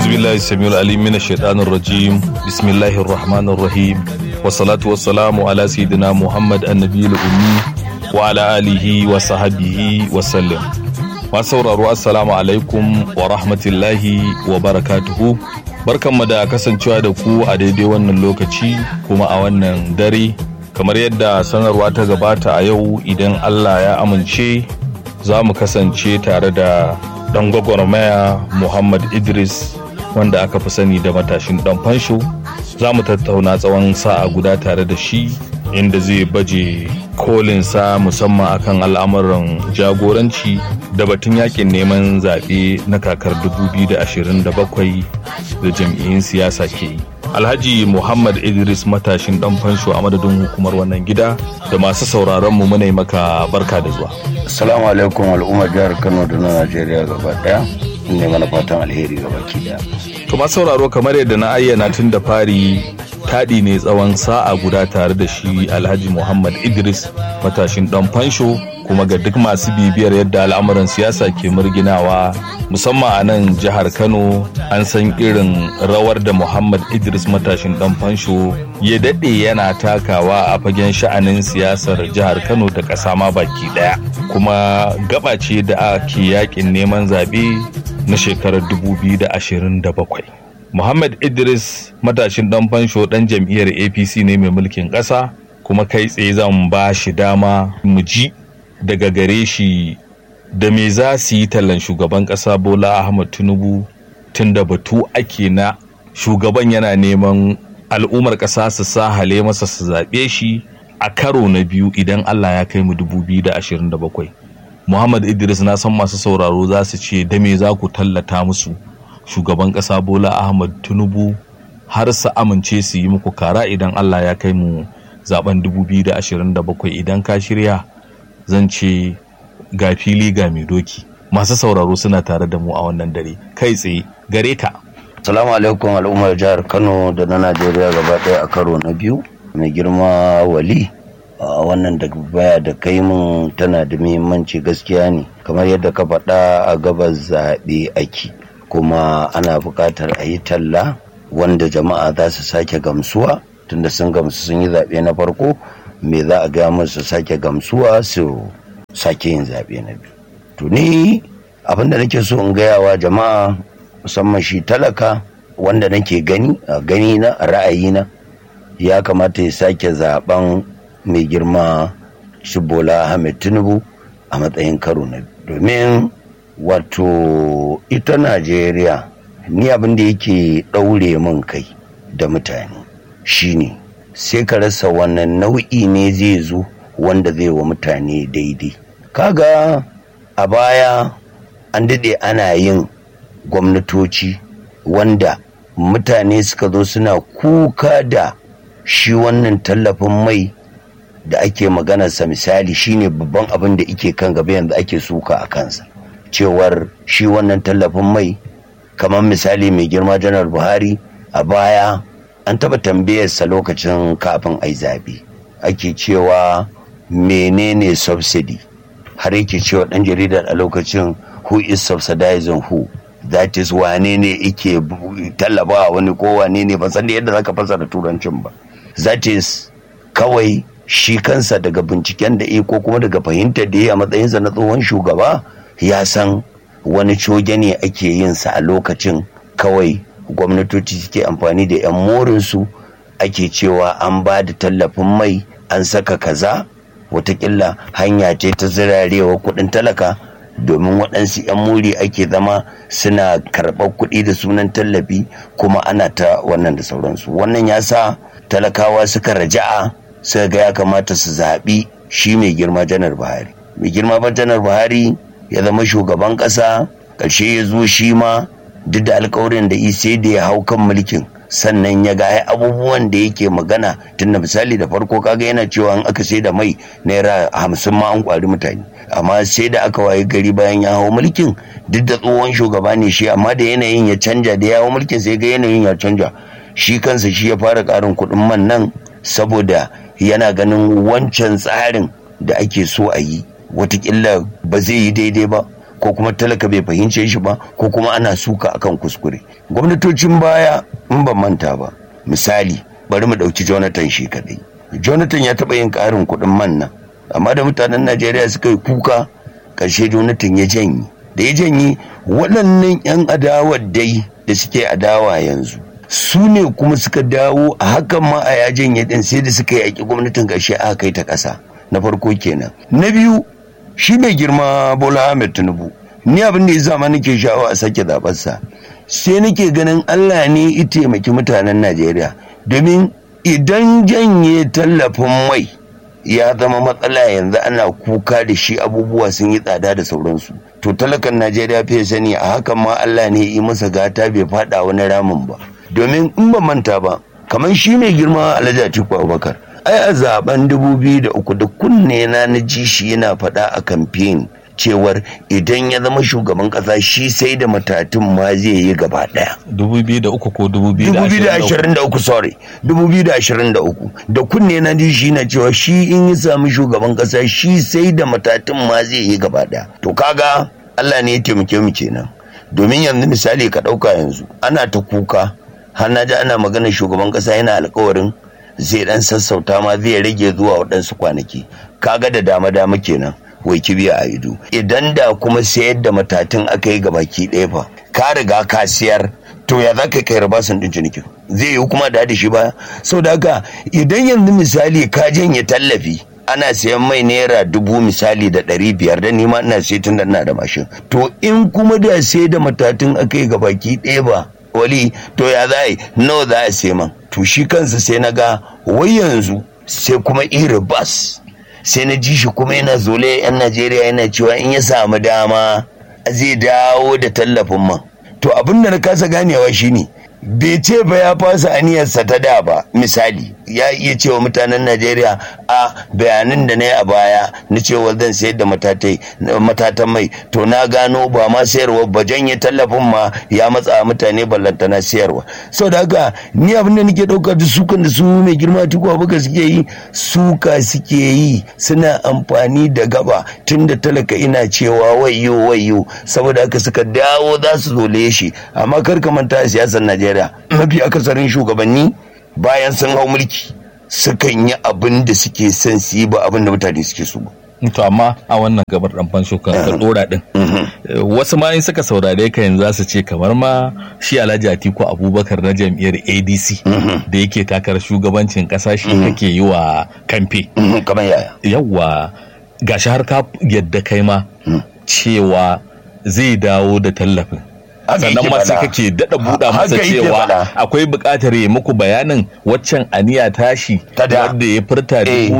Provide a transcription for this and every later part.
أعوذ بالله السميع العليم من الشيطان الرجيم بسم الله الرحمن الرحيم والصلاة والسلام على سيدنا محمد النبي الأمي وعلى آله وصحبه وسلم masauraro assalamu alaikum wa rahmatullahi wa barakatuhu barkanmu da kasancewa da ku a daidai wannan lokaci kuma a wannan dare kamar yadda sanarwa ta gabata a yau idan allah ya amince za mu kasance tare da dan gwagwarmaya muhammad idris wanda aka fi sani da matashin dan fansho za mu tattauna tsawon sa'a guda tare da shi inda zai baje kolinsa musamman akan al'amuran jagoranci da batun yakin neman zaɓe na kakar 2027 da jam'iyyun siyasa ke yi alhaji muhammad idris matashin dan fansho a madadin hukumar wannan gida da masu sauraron mu muna maka barka da zuwa Assalamu alaikum al'ummar jihar Kano da na Najeriya gaba daya. Ne mana fatan alheri gaba ki daya. to masu sauraro kamar yadda na ayyana tun da fari taɗi ne tsawon sa'a guda tare da shi alhaji muhammad idris matashin dan fansho kuma ga duk masu bibiyar yadda al'amuran siyasa ke murginawa musamman a nan jihar kano an san irin rawar da muhammad idris matashin dan fansho ya daɗe yana takawa a fagen sha'anin siyasar jihar kano da ƙasa ma baki ɗaya kuma gaba ce da ake yakin neman zaɓe na shekarar 2027 Muhammad Idris matashin dan fansho dan jam'iyyar APC ne mai mulkin ƙasa kuma kai tsaye zan ba shi dama mu ji daga gare shi da me za su yi tallan shugaban ƙasa Bola Ahmad Tinubu tun da batu ake na shugaban yana neman al'ummar ƙasa su sa hale masa su zaɓe shi a karo na biyu idan Allah ya kai mu 2027. Muhammad Idris na san masu sauraro za su ce da me za ku tallata musu shugaban ƙasa Bola Ahmad Tinubu har su amince su yi muku kara idan Allah ya kai mu zaben 2027 idan ka shirya zan ce ga fili ga mai doki masu sauraro suna tare da mu a wannan dare kai tsaye gare ka Assalamu alaikum al'ummar jihar Kano da na Najeriya gaba daya a karo na biyu. Mai girma wali a wannan da baya da kai mun tana da muhimmanci gaskiya ne kamar yadda ka faɗa a gabas zaɓe ake kuma ana buƙatar a yi talla wanda jama'a za su sake gamsuwa tunda sun gamsu sun yi zaɓe na farko me za a gaya musu sake gamsuwa su sake yin zaɓe na biyu to ni abin da nake so in gaya wa jama'a musamman shi talaka wanda nake gani a gani na a ra'ayina ya kamata ya sake zaben mai girma shi bola ahmed tinubu a matsayin karo na domin wato ita najeriya ni abin da yake ɗaure min kai da mutane shine sai ka rasa wannan nau'i ne zai zo wanda zai wa mutane daidai kaga a baya an daɗe ana yin gwamnatoci wanda mutane suka zo suna kuka da shi wannan tallafin mai da ake maganarsa misali shine babban abin da ike kan gaba yanzu ake suka a kansa cewar shi wannan tallafin mai kamar misali mai girma janar buhari a baya an taba tambayarsa lokacin kafin ai zabe ake cewa menene subsidy har yake cewa dan jaridar a lokacin who is subsidizing who that is wane ne ike tallafawa wani ko wane ne ban san da yadda zaka fasara turancin ba that is kawai shi kansa daga binciken da ya ko kuma daga fahimtar da ya a matsayinsa na tsohon shugaba ya san wani coge ne ake yin sa a lokacin kawai gwamnatoci suke amfani da 'yan morinsu ake cewa an ba da tallafin mai an saka kaza watakila hanya ce ta zirarewa kudin talaka domin waɗansu 'yan muri ake zama suna karɓar kuɗi da sunan tallafi kuma ana ta wannan da sauransu wannan ya sa talakawa suka raja'a suka ga ya kamata su zaɓi shi mai girma janar buhari mai girma janar buhari ya zama shugaban ƙasa ƙarshe ya zo shi ma duk da alkawarin da sai da ya hau kan mulkin sannan ya ga abubuwan da yake magana tun da misali da farko kaga yana cewa an aka sai da mai naira hamsin ma an kwari mutane amma sai da aka waye gari bayan ya hau mulkin duk da tsohon shugaba ne shi amma da yanayin ya canja da ya hau mulkin sai ga yanayin ya canja shi kansa shi ya fara karin kuɗin man nan saboda yana ganin wancan tsarin da ake so a yi watakila ba zai yi daidai ba ko kuma talaka bai fahimce shi ba ko kuma ana suka akan kuskure gwamnatocin baya in ban manta ba misali bari mu ɗauki jonathan shi kaɗai jonathan ya taɓa yin ƙarin kuɗin man nan amma da mutanen najeriya suka yi kuka ƙarshe jonathan ya janye da ya janye waɗannan 'yan adawar dai da suke adawa yanzu su ne kuma suka dawo a hakan ma a ya janye ɗin sai da suka yaƙi gwamnatin ƙarshe aka kai ta ƙasa na farko kenan na biyu shi mai girma bola ahmed tinubu ni abin da ya sa ma nake sha'awa a sake zaɓarsa sai nake ganin allah ne ya taimaki mutanen najeriya domin idan janye tallafin mai ya zama matsala yanzu ana kuka da shi abubuwa sun yi tsada da sauransu to talakan najeriya fiye sani a hakan ma allah ne yi masa gata bai fada wani ramin ba domin in ba manta ba kamar shi mai girma alhaji atiku abubakar ai a zaben 2003 da kunne na na ji shi yana faɗa a kamfen cewar idan ya zama shugaban kasa shi sai da matatun ma zai yi gaba daya 2003 ko 2023 sorry 2023 da kunne na ji shi na cewa shi in ya sami shugaban kasa shi sai da matatun ma zai yi gaba daya to kaga Allah ne ya taimake mu kenan domin yanzu misali ka dauka yanzu ana ta kuka har na ji ana magana shugaban kasa yana alkawarin zai dan sassauta ma zai rage zuwa waɗansu kwanaki kaga da dama dama kenan wai kibiya a ido idan da kuma sayar da matatun aka yi gabaki ɗaya fa ka riga ka siyar to ya za ka kai rabasin ɗin cinikin zai yi kuma da shi baya sau da haka idan yanzu misali ka janye tallafi ana sayan mai naira dubu misali da ɗari biyar da nima ina sai tun da ina da mashin to in kuma da sai da matatun aka yi gabaki ɗaya ba wali to ya za yi nawa za a sai man to shi kansa sai na ga wai yanzu sai kuma iri bas sai na ji shi kuma yana zole yan najeriya yana cewa in ya samu dama zai dawo da tallafin man to abin da na kasa ganewa shine bai ce ba ya fasa aniyarsa ta da ba misali ya iya cewa mutanen najeriya a bayanan da na yi a baya na cewa zan sayar da matatan mai to na gano ba ma sayarwa ba janye tallafin ma ya matsa mutane ballantana sayarwa sau da haka ni abin da nake ɗauka da sukan da su mai girma tuku abuka suke yi suka suke yi suna amfani da gaba tun da talaka ina cewa wayo wayo saboda haka suka dawo za su zole shi amma kar ka manta a siyasar najeriya mafi akasarin shugabanni bayan sun hau mulki sukan yi abin da suke son su yi ba abin da mutane suke so ba to amma a wannan gabar dan fansho kan ka dora din wasu ma in suka saurare ka yanzu za su ce kamar ma shi Alhaji Atiku Abubakar na jam'iyyar ADC da yake takarar shugabancin kasa shi kake yi wa kamfe kamar yaya yawa gashi har ka yadda kai ma cewa zai dawo da tallafin sannan ma sai kake daɗa buɗa masa cewa akwai buƙatar ya muku bayanin waccan aniya tashi wadda ya furta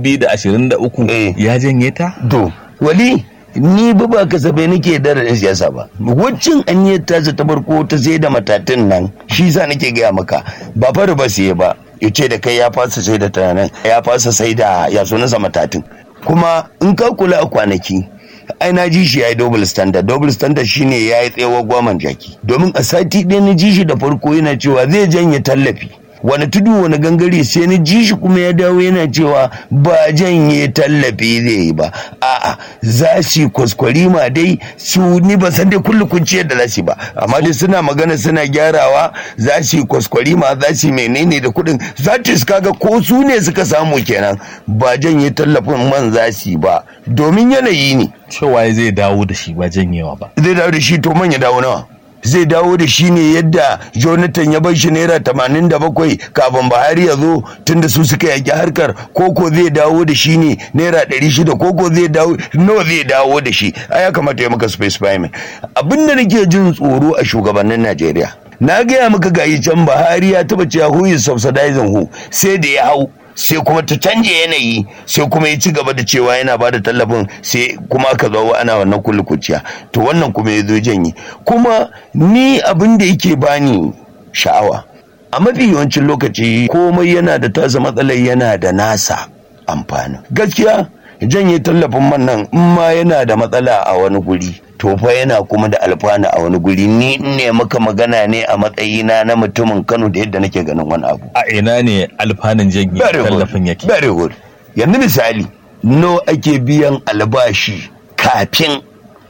2023 ya janye ta? To, wali ni ba ba kasafai nake da da siyasa ba waccan aniyar tasa ta farko ta sai da matatin nan shi sa nake gaya maka ba fara ba siye ba ya ce da kai ya fasa sai da tunanin ya fasa sai da ya sunansa matatin kuma in ka kula a kwanaki ai na ji shi ya yi double standard double standard shine ya yi tsewa gwaman jaki domin a sati ɗaya na ji shi da farko yana cewa zai janye tallafi wani tudu wani gangare sai na ji shi kuma ya dawo yana cewa ba janye tallafi zai yi ba a'a za su kwaskwari ma dai su ni ba san dai kullu kunciyar da za su ba amma dai suna magana suna gyarawa za su kwaskwari ma za su menene da kuɗin za su kaga ko su ne suka samu kenan ba janye tallafin man za su ba domin yanayi ne cewa zai dawo da shi ba janyewa ba zai dawo da shi to man ya dawo nawa zai dawo da shi ne yadda jonathan ya bar shi naira tamanin da bakwai kafin buhari ya zo tunda su suka yaki harkar koko zai dawo da shi ne naira ɗari shida koko zai dawo nawa zai dawo da shi a ya kamata ya maka space payment abin da nake jin tsoro a shugabannin najeriya na gaya maka gayi can buhari ya taba cewa who is subsidizing who sai da ya hau sai kuma ta canje yanayi sai kuma ya ci gaba da cewa yana bada tallafin sai kuma aka zo ana wannan kullu kuciya to wannan kuma ya zo janye kuma ni abin da yake bani sha'awa a mafi yawancin lokaci komai yana da tasa matsalar yana da nasa amfani gaskiya janye tallafin man nan in ma yana da matsala a wani guri to fa yana kuma da alfana a wani guri ni ne maka magana ne a matsayina na mutumin Kano da yadda nake ganin wani abu a ina ne alfanun janye tallafin yake very good yanzu misali no ake biyan albashi kafin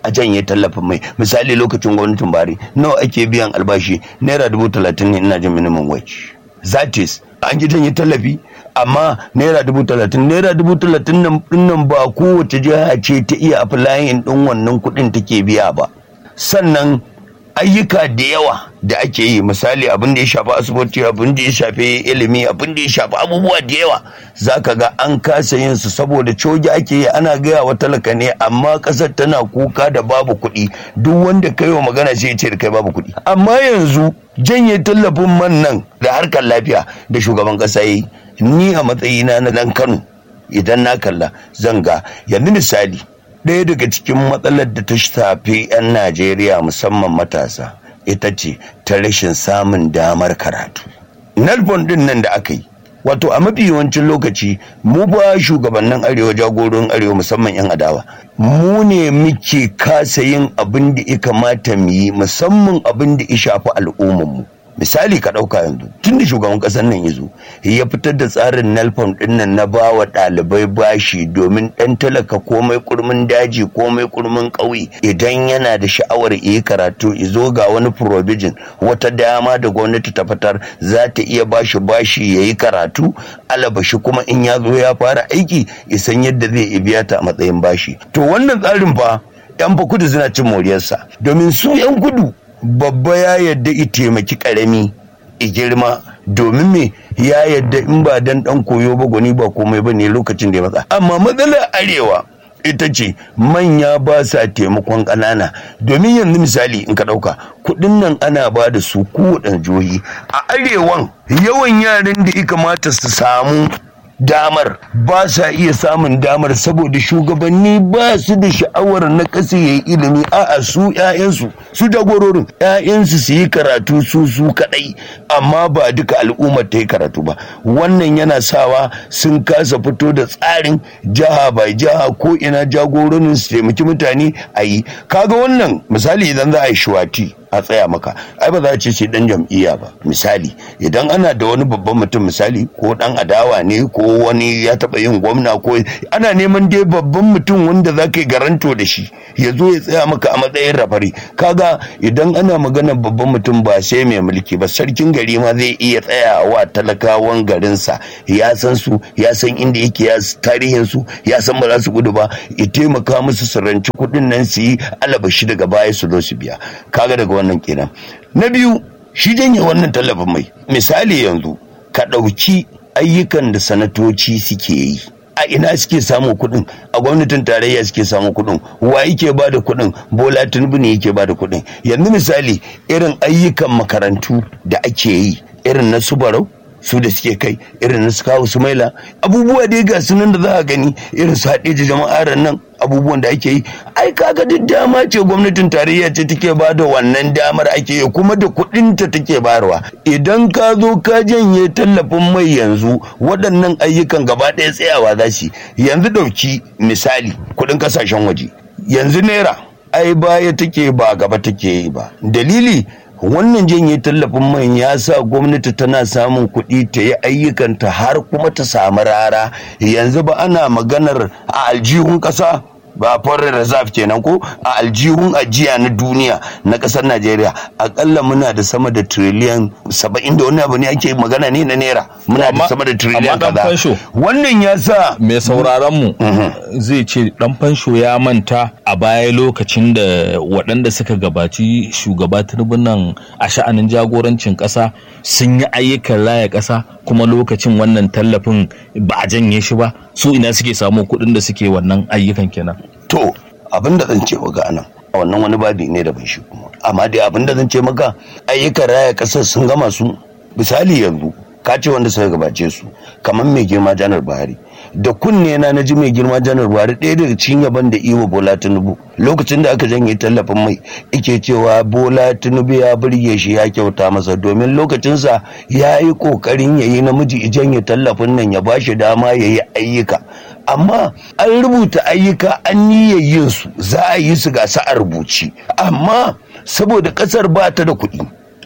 a janye tallafin mai misali lokacin gwamnatin bari nawa ake biyan albashi naira dubu talatin ne ina jin minimum wage that is an ji janye tallafi amma naira dubu talatin naira dubu talatin nan ba kowace jiha ce ta iya aflayin din wannan kuɗin take biya ba sannan ayyuka da yawa da ake yi misali abin da ya shafi asibiti abin da ya shafi ilimi abin da ya shafi abubuwa da yawa za ka ga an kasa yin su saboda coji ake yi ana gaya wa talaka ne amma kasar tana kuka da babu kuɗi duk wanda kai wa magana sai ce da kai babu kuɗi amma yanzu janye tallafin man nan da harkar lafiya da shugaban ƙasa yi ni a matsayina na dan kano idan na kalla zan ga yanzu misali ɗaya daga cikin matsalar da ta shafi 'yan najeriya musamman matasa ita ce ta rashin samun damar karatu nalbon din nan da aka yi wato a mafi yawancin lokaci mu ba shugabannin arewa jagoron arewa musamman 'yan adawa mu ne muke kasa yin abin da ya kamata mu yi musamman abin da ya shafi al'ummarmu misali ka ɗauka yanzu tun da shugaban ƙasar nan ya zo ya fitar da tsarin nelfon ɗin nan na ba wa ɗalibai bashi domin ɗan talaka komai kurmin daji komai kurmin ƙauye idan yana da sha'awar yi karatu zo ga wani provision wata dama da gwamnati ta fitar za ta iya bashi bashi ya yi karatu alabashi kuma in ya zo ya fara aiki isan yadda zai biya ta a matsayin bashi to wannan tsarin fa yan fa kudu suna cin moriyarsa domin su yan kudu babba ya yadda i taimaki karami i girma domin me ya yadda in ba dan dan koyo ba gwani ba komai ba ne lokacin da ya matsa amma matsalar arewa ita ce manya ba sa taimakon ƙanana domin yanzu misali in ka ɗauka kuɗin nan ana ba da su kowaɗanne jihohi a arewan yawan yaran da ya kamata su samu damar ba sa iya samun damar saboda shugabanni ba su da sha'awar na ƙasa ya yi ilimi a'a su 'ya'yansu su jagororin 'ya'yansu su yi karatu su su kaɗai amma ba duka al'ummar ta yi karatu ba wannan yana sawa sun kasa fito da tsarin jiha bai jiha ko ina jagororin su taimaki mutane a yi kaga wannan misali idan za a yi shuwati a tsaya maka ai ba za a ce sai dan jam'iyya ba misali idan ana da wani babban mutum misali ko dan adawa ne ko wani ya taba yin gwamna ko ana neman dai babban mutum wanda za ka yi garanto da shi ya zo ya tsaya maka a matsayin rafari kaga idan ana maganar babban mutum ba sai mai mulki ba sarkin gari ma zai iya tsayawa talakawan garinsa ya san su ya san inda yake ya tarihin su ya san ba za su gudu ba ya taimaka musu su ranci kuɗin nan su yi alabashi daga baya su zo su biya kaga daga wannan kenan na biyu shi janye wannan tallafin mai misali yanzu ka ɗauki ayyukan da sanatoci suke yi a ina suke samu kuɗin a gwamnatin tarayya suke samu kuɗin wa yake ba da kuɗin bola tinubu ne yake ba da kuɗin yanzu misali irin ayyukan makarantu da ake yi irin na su barau su da suke kai irin na su kawo su maila abubuwa dai ga sunan da za a gani irin su haɗe da jama'ar nan abubuwan da ake yi ai kaga duk dama ce gwamnatin tarayya ce take ba da wannan damar ake yi kuma da kuɗin ta take bayarwa idan ka zo ka janye tallafin mai yanzu waɗannan ayyukan gaba ɗaya tsayawa za su yanzu ɗauki misali kuɗin ƙasashen waje yanzu naira ai baya take ba gaba take yi ba dalili wannan janye tallafin man ya sa gwamnati tana samun kuɗi ta yi ayyukanta har kuma ta samu rara yanzu ba ana maganar a aljihun ƙasa ba foreign reserve kenan ko a aljihun ajiya na duniya na ƙasar najeriya akalla muna da sama da triliyan saba'in da wani abu ne ake magana ne na naira muna da sama da triliyan kaza wannan ya sa mai sauraron mu zai ce dan fansho ya manta a baya lokacin da waɗanda suka gabaci shugaba tinubu nan a sha'anin jagorancin ƙasa sun yi ayyukan raya ƙasa kuma lokacin wannan tallafin ba a janye shi ba su ina suke samu kuɗin da suke wannan ayyukan kenan to abin da zan ce ga anan a wannan wani babi ne da ban shi kuma amma dai abin da zan ce maka ayyukan raya ƙasar sun gama su misali yanzu ka ce wanda suka gabace su kamar mai girma janar buhari da kunne na na ji mai girma janar buhari ɗaya daga cikin yaban da iwa bola tinubu lokacin da aka janye tallafin mai ike cewa bola tinubu ya burge shi ya kyauta masa domin lokacinsa ya yi ƙoƙarin ya yi namiji janye tallafin nan ya ba shi dama ya yi ayyuka amma an rubuta ayyuka an niyyar yin su za a yi su ga a rubuci amma saboda ƙasar ba ta da kuɗi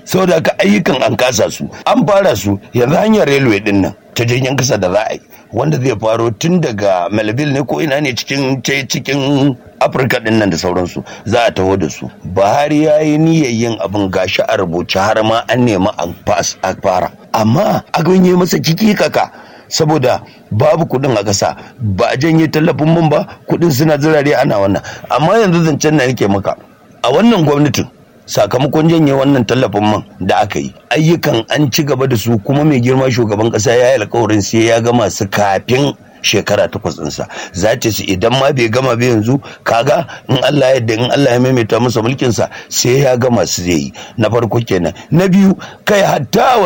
saboda haka ayyukan an kasa su an fara su yanzu hanyar railway din nan ta jirgin kasa da za a yi wanda zai faro tun daga melville ne ko ina ne cikin cikin afirka din nan da sauransu za a taho da su buhari ya yi niyyar yin abin gashi a rubuce har ma an nemi a fara amma a ganye masa kiki kaka saboda babu kudin a ƙasa ba a janye tallafin mun ba kudin suna zirare ana wannan amma yanzu zancen na yake maka a wannan gwamnatin sakamakon janye wannan tallafin man da aka yi ayyukan an ci gaba da su kuma mai girma shugaban kasa ya yi alkawarin sai ya gama su kafin shekara takwas ɗinsa za ta ce idan ma bai gama ba yanzu kaga in Allah ya in Allah ya maimaita masa mulkinsa sai ya gama su zai yi na farko kenan na biyu kai hatta